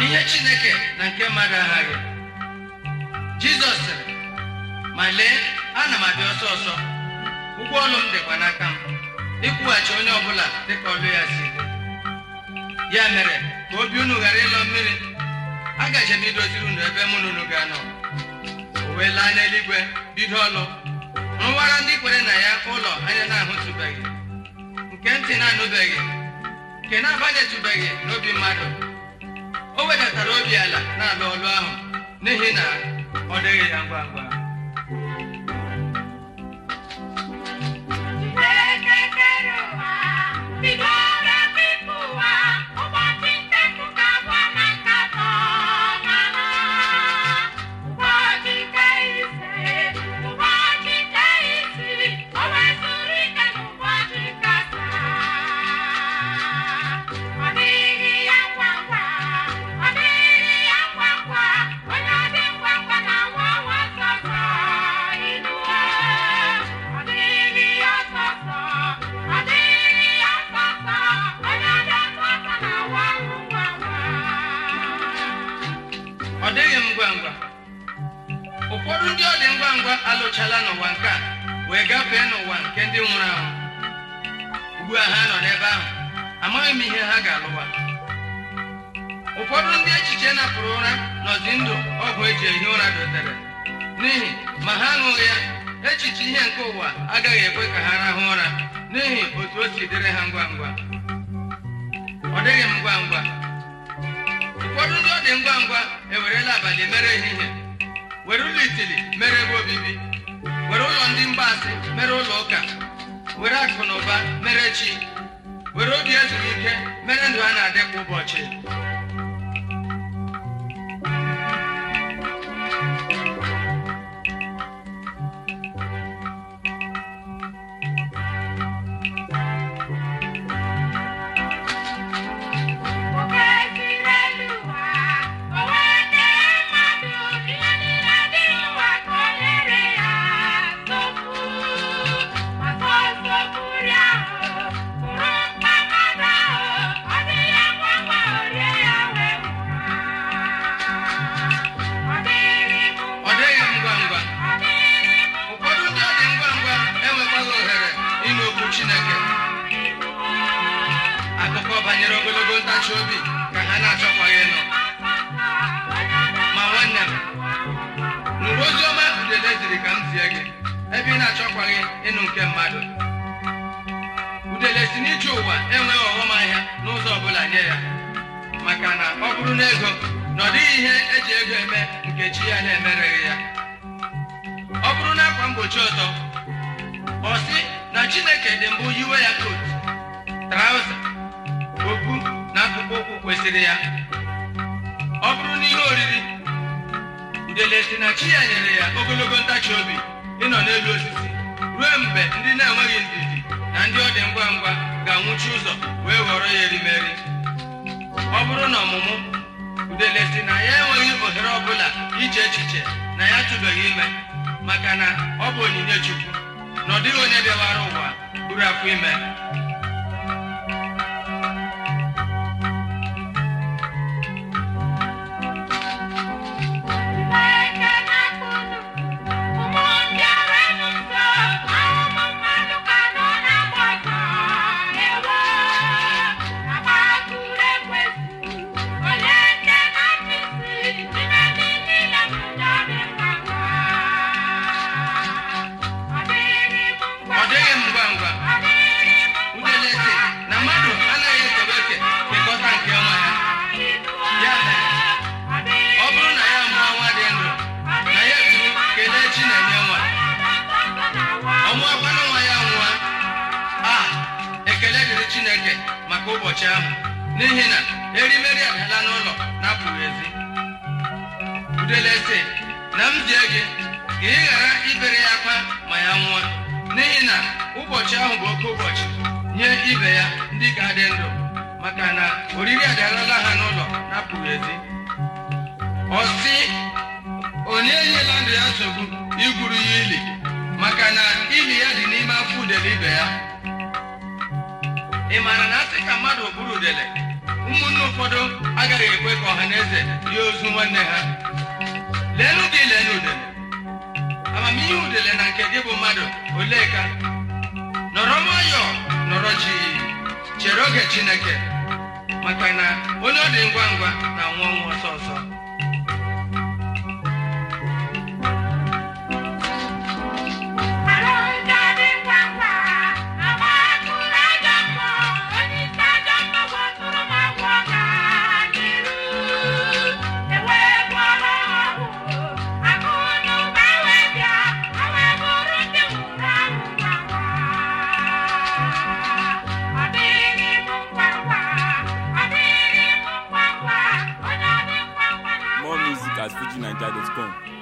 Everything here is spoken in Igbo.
ihe chineke na nke mmadụ aghaghị jizọs sịrị ma lee ana m abịa ọsọ ọsọ ụgwọ ọlụ m dịkwa n'aka m ịkwụghachi onye ọbụla dịka ọlụ ya si dị ya mere ka obi unu ghara ịlọ mmiri agaje m idoziri unu ebe mụ na unu ga-anọ o wee laa n'eluigwe bido ọlụ rụwara ndị kwere na ya ụlọ anya na-ahụtụbeghị nke ntị na-anụbeghị nke na-abanyetụbeghị n'obi mmadụ o wedatara obi ala na-alụ ọlụ ahụ n'ihi na ọ dịghị ya ngwa ngwa Chineke kere ụwa, bidoro bipụ ụwa, ụbọchị nke mpụta abụọ na nke atọ n'anọ. Ụbọchị nke ise, ụbọchị nke isii, o wezụrụ ike n'ụbọchị nke asaa. Ọ dịghị ya ngwa ngwa, ọ dịghị ya ngwa ngwa, onye ọ dị ngwa ngwa na-awa awa ọsọ ọsọ inuwe. Ọ dịghị ya ọsọ ọsọ, ọ dịghị ya ọsọ ọsọ, onye ọ dị ọsọ ọsọ na-awa ahụ ngwa ngwa. ọ dịghị m ngwa ngwa ụfọdụ ndị ọ dị ngwa ngwa alụchala n'ụwa nke a wee gafee n'ụwa nke ndị nwụrụ anwụ ugbu a ha nọ n'ebe ahụ amaghị m ihe ha ga-alụwa ụfọdụ ndị echiche napụrụ ụra nọzi ndụ ọgwụ eji ehi ụra dotere n'ihi ma ha aṅụghị ya echiche ihe nke ụwa agaghị ekwe ka ha rahụ ụra n'ihi otu o si dịrị ha ngwa ngwa ọ dịghị m ngwa ngwa ụfọdụ ndị ọ dị ngwa ngwa ewerela abalị mere ehihie were ụlọ itili mere ebe obibi were ụlọ ndị mgbaasị mere ụlọ ụka were akụ na ụba mere chi were obi ezuru ike mere ndụ a na-adị kwa ụbọchị Oke si n'elu ụwa, o wee kee mmadụ ihe niile dị n'ụwa ka o nyere ya nsogbu. Ma nsogbu ahụ bụrụ mkpa mmadụ ahụ, ọ dị ya ngwa ngwa o rie ya wee nwụọ. Ọ dịghị m ọ dịghị m ngwa ngwa ọ dịghị m ụfọdụ ndị ọ dị ngwa ngwa enwekwaghị ohere ịnụ okwu chineke akụkọ banyere ogologo ntachi obi ka ha na-achọkwaghị ịnụ ma nwanne m nụrụ ozi ọma udele ziri ka m zie gị ebe ị na-achọkwaghị ịnụ nke mmadụ udele si n'ije ụwa enweghị ọghọm ahịa n'ụzọ ọbụla nye ya maka na ọ bụrụ na ego na ọ dịghị ihe eji ego eme nke chi ya na-emereghị ya ọ bụrụ na akwa mgbochi ọtọ ọ sị na chineke dị mbụ yiwe ya kot trauza okpu na akpụkpọ ụkwụ kwesịrị ya ọ bụrụ na ihe oriri udele si na chi ya nyere ya ogologo ntachi obi ịnọ n'elu osisi ruo mgbe ndị na-enweghị ndidi na ndị ọ dị ngwa ngwa ga-anwụchi ụzọ wee ghọrọ ya erimeri ọ bụrụ na ọmụmụ udele si na ya enweghị ohere ọbụla iche echiche na ya tụbeghị ime maka na ọ bụ onyinye chukwu na ọ dịghị onye bịawara ụwa buru afọ ime Chineke na-akpụnụ ụmụ ndị ọrụ nso ahụhụ mmadụ ka nọ na-agba ọsọ ewo agbakụrụ ekwesị onye nke na-achịsi n'ime ndị niile bụ ndị ọ dị ngwa ngwa ọ dịghị m ngwa ọ dịghị m ngwa ngwa ọ dịghị m ngwa udele si na mmadụ anaghị ekebe oke kekọta nke nwa ya Ya mere, ọ bụrụ na ya mụọ nwa dị ndụ na ya eturu kelee chi na-enye nwa ọmụọkwanụ nwa ya nwa a ekele dịrị chineke maka ụbọchị ahụ n'ihi na erimeri adala n'ụlọ na-apụghị ezi udele sị na m zie gị ka ị ghara ibere ya akwa ma ya nwụọ n'ihi na ụbọchị ahụ bụ oke ụbọchị nye ibe ya ndị ka dị ndụ maka na oriri adalala ha n'ụlọ na-apụghị ezi ọ sị onye enyela ndụ ya nsogbu igwuru ya ili maka na ili ya dị n'ime afọ udele ibe ya ị maara na asị ka mmadụ bụrụ udele ụmụnne ụfọdụ agaghị ekwe ka ọha na eze rie ozu nwanne ha leenụ gị leenụ udele amamihe udele na nke gị bụ mmadụ olee ka nọrọ nwayọọ nọrọ chi chere oge chineke maka na onye ọ dị ngwa ngwa na-anwụ ọnwụ ọsọ ọsọ More music at FujiNiger.com.